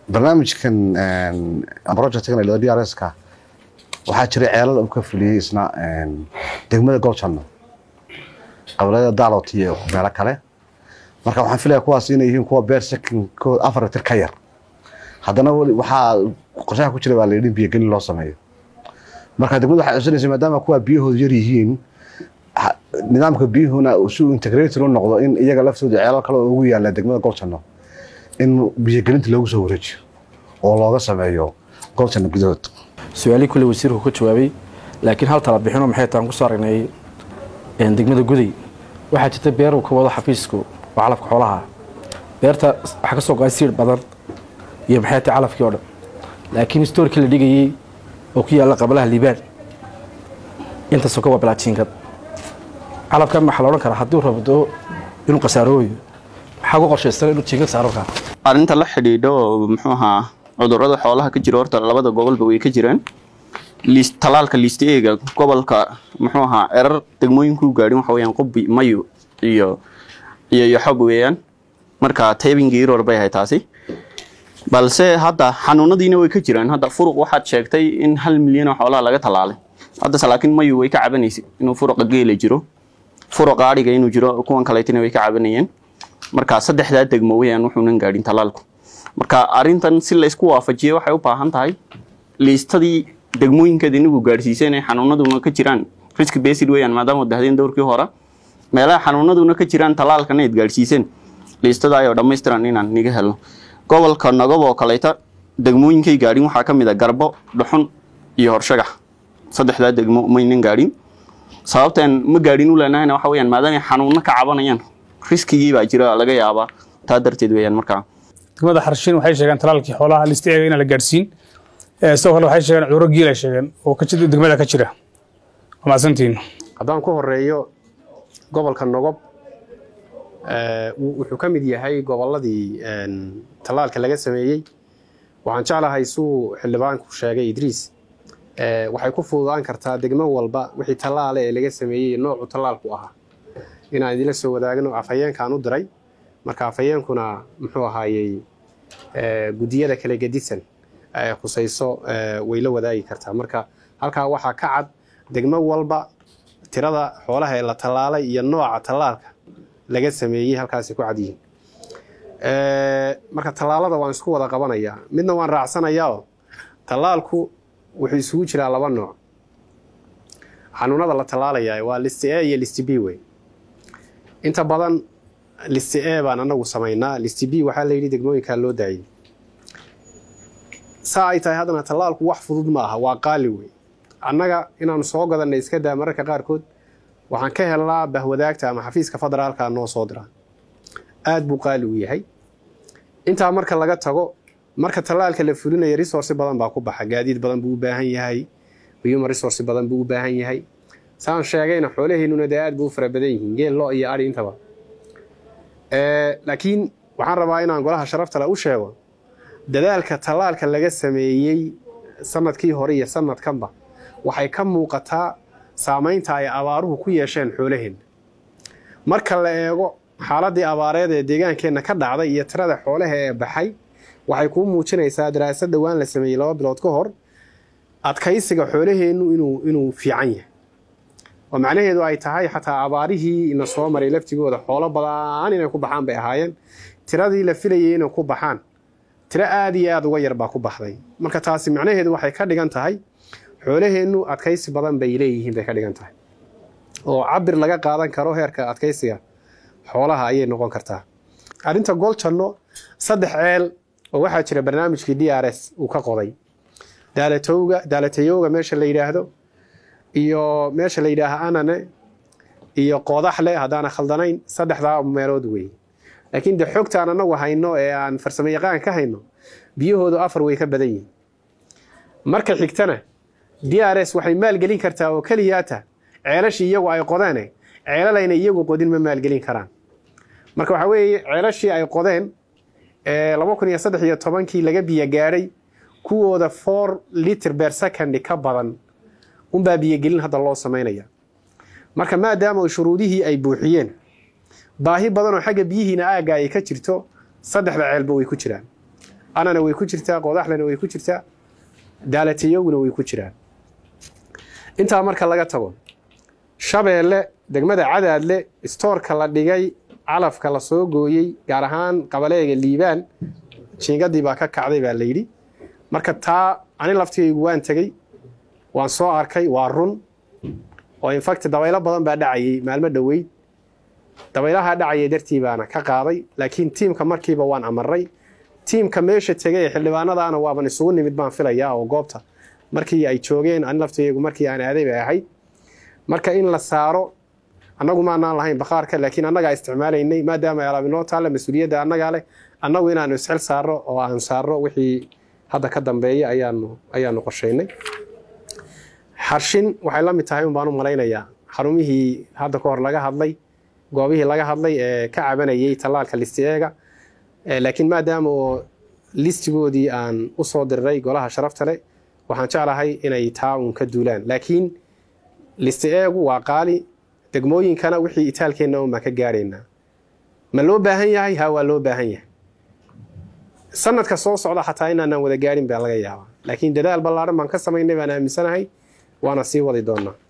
barnaamijkan projectkan d r s ka waxaa jiray ceelal uu ka fuliyey isna degmada goljanno qabalada daalot iyo meelo kale marka waxaan filaya kuwaas inay yihiin kuwa beer sakinkooda afar mitir ka yar haddana waxaa qorshaha ku jira baa layidhi biyogelin loo sameeyo marka degmada waxay codsanaysa maadaama kuwa biyahoodu yar yihiin nidaamka biyuhuna si uu integrator u noqdo in iyaga laftooda ceelal kale oo ugu yaalla degmada goljanno in biyogelinta loogu soo wareejiyo oo looga sameeyo goljanno gudahood su-aalihii kulle wasiirku ka jawaabay laakiin hal tala bixinoo maxay taan kusoo aragnay degmada guday waxaa jirta beer uu ka wado xafiisku oo calafka xoolaha beerta waxaa ka soo go-ay siir badan iyo maxay tahay calafkii oo dhan laakiin stoorkii la dhigayey oo ku yaalla qabalaha liibaan intaasoo ka waa bilaajiinkad calafkan maxaa la odhan karaa hadduu rabdo inuu khasaarooyo maxaa ku qorshaysan inuu jiinkad saaro kaa arrinta la xidhiidho muxuu ahaa cudurrada xoolaha ka jira horta labada gobolba way ka jiraan liis talaalka liista eega gobolka muxuu ahaa erar degmooyinkuu gaadhin waxa weyaan qubbi mayu iyo iyo iyo xog weeyaan marka taybinga iror bay ahay taasi balse hadda xanuunadiina way ka jiraan hadda furuq waxaad sheegtay in hal milyan oo xoolaha laga talaalay haddase laakiin mayu way ka cabanaysay inuu furuqa geela jiro furuqa adhiga inuu jiro kuwan kaleetina way ka cabanayeen marka saddexdaa degmo weyaan wuxuunan gaadhin talaalku marka arrintan si laysku waafajiye waxay u baahan tahay liistadii degmooyinkeeda inigu gaadhsiiseen ee xanuunaduna ka jiraan risk based weyaan maadaama dahdeen dowrkii hore meelaha xanuunaduna ka jiraan talaalkana ayd gaadhsiiseen liistada ayoo dhammaystiran inaan niga helno gobolka nagob oo kaleeta degmooyinkay gaadhin waxaa ka mid a garbo dhuxun iyo horshagax saddexdaa degmo maynan gaadhin sababtaan ma gaadhin u leenahayna waxa weyaan maadaamay xanuuno ka cabanayaan riskigii baa jira laga yaabaa taa darteed weyaan markaa degmada xarshiin waxay sheegeen talaalkii xoolaha lista eega inaan la gaadhsiin sidoo kale waxay sheegeen cuduro giil ay sheegeen oo degmada ka jira waa mahadsantihiin haddaan ku horeeyo gobolka nogob wuxuu ka mid yahay gobolladii tallaalka laga sameeyey waxaan jeclahay suu xildhibaanku sheegay idriis waxay ku fududaan kartaa degmo walba wixii tallaale ee laga sameeyey noocu tallaalku ahaa inaan idinla soo wadaagno afhayeenkaan u diray marka afhayeenkuna muxuu ahaayey guddiyada kale gedisan khusayso way la wadaagi kartaa marka halkaa waxaa ka cad degmo walba tirada xoolaha ee la tallaalay iyo nooca tallaalka laga sameeyey halkaasay ku cad yihiin marka tallaalada waan isku wada qabanayaa midna waan raacsanayaao tallaalku wuxuu isugu jiraa laba nooc xanuunada la tallaalaya waa list a iyo list b wey inta badan list a baan anagu samaynaa list b waxaa la yidhi degmooyinkaa loo daayay saa ay tahay haddana tallaalku wax fudud ma aha waa qaali wey annaga inaanu soo gadanna iska daa mararka qaarkood waxaan ka helnaa bahwadaagta ama xafiiska federaalka noo soo dira aad buu qaali u yahay intaa marka laga tago marka tallaalka la fulinaya resource badan baa ku baxa gaadiid badan buu u baahan yahay human resource badan buu u baahan yahay saan sheegayna xoolaheennuna dee aad buu u fara badan yihiin geel lo iyo adhi intaba laakiin waxaan rabaa inaan golaha sharaftale u sheego dadaalka tallaalka laga sameeyey sanadkii hore iyo sanadkanba waxay ka muuqataa saamaynta ay abaaruhu ku yeesheen xoolaheenna marka la eego xaaladii abaareed ee deegaankeenna ka dhacday iyo tirada xoolaha ee baxay waxay kuu muujinaysaa daraasad dhowaan la sameeyey laba bilood ka hor adkaysiga xoolaheennu inuu inuu fiican yahay oo macnaheedu ay tahay xataa abaarihii ina soo maray laftigooda xoolo badan inay ku baxaan bay ahaayeen tiradii la filayay inay ku baxaan tiro aad iyo aad uga yar baa ku baxday marka taasi macnaheedu waxay ka dhigan tahay xoolaheennu adkaysi badan bay leeyihiin bay ka dhigan tahay oo cabir laga qaadan karo heerka adkaysiga xoolaha ayay noqon kartaa arrinta goljanno saddex ceel oo waxaa jira barnaamijkii d r s uu ka qoday daalatowga daalatayowga meesha la yidhaahdo iyo meesha la yidhaaha anane iyo qoodaxle haddaana khaldanayn saddexdaa meelood weeye laakiin de xogtaan anagu hayno ee aan farsamo yaqaan ka hayno biyahoodu afar way ka badan yihiin marka xigtana d r s waxay maalgelin kartaa oo keliyaata ceelashii iyagu ay qodeene ceelalayna iyagu qodin ma maalgelin karaan marka waxaa weeye ceelashii ay qodeen ee laba kun iyo saddex iyo tobankii laga biyo gaadhay kuwooda four liter ber secondy ka badan unbaa biyogelin hadda loo samaynaya marka maadaama shuruudihii ay buuxiyeen baahi badan oo xagga biyihiina aagga ay ka jirto saddexda ceelba way ku jiraan anana way ku jirtaa qodaxlena way ku jirtaa daalatiyowna way ku jiraan intaa marka laga tago shabeelle degmada cadaadle istoorka la dhigay calafka la soo gooyey gaar ahaan qabaleega liibaan jiingadii baa ka kacday baa layidhi marka taa ani laftigaygu waan tegey waan soo arkay waa run oo infact dabaylo badan baa dhacayay maalmo dhoweyd dabaylaha dhacayay dartii baana ka qaaday laakiin tiimka markiiba waan amaray tiimka meesha tegay ee xildhibaanadaana waaban isugu nimid baan filayaa oo goobta markii ay joogeen ani laftigaygu markii aan aaday bay ahayd marka in la saaro annagu maanaan lahayn bakhaarka laakiin annagaa isticmaalaynay maadaama ay alaab inoo taalla mas-uuliyadda annagaa leh annagu inaanu isxil saarro oo aan saarro wixii hadda ka dambeeya ayaanu ayaanu qorshaynay xarshin waxay la mid tahay un baan u malaynayaa xarumihii hadda ka hor laga hadlay goobihii laga hadlay ee ka cabanayay tallaalka listi-eega laakiin maadaama oo listigoodii aan u soo diriray golaha sharafta leh waxaan jeclahay inay taa uun ka duulaan laakiin listi-eegu waa qaali degmooyinkana wixii itaalkeenna un baan ka gaaraynaa ma loo baahan yahay ha waa loo baahan yahay sanadka soo socda xataa inaanaan wada gaarin baa laga yaabaa laakiin dadaal ballaaran baan ka samaynay baan aaminsanahay waana sii wadi doonaa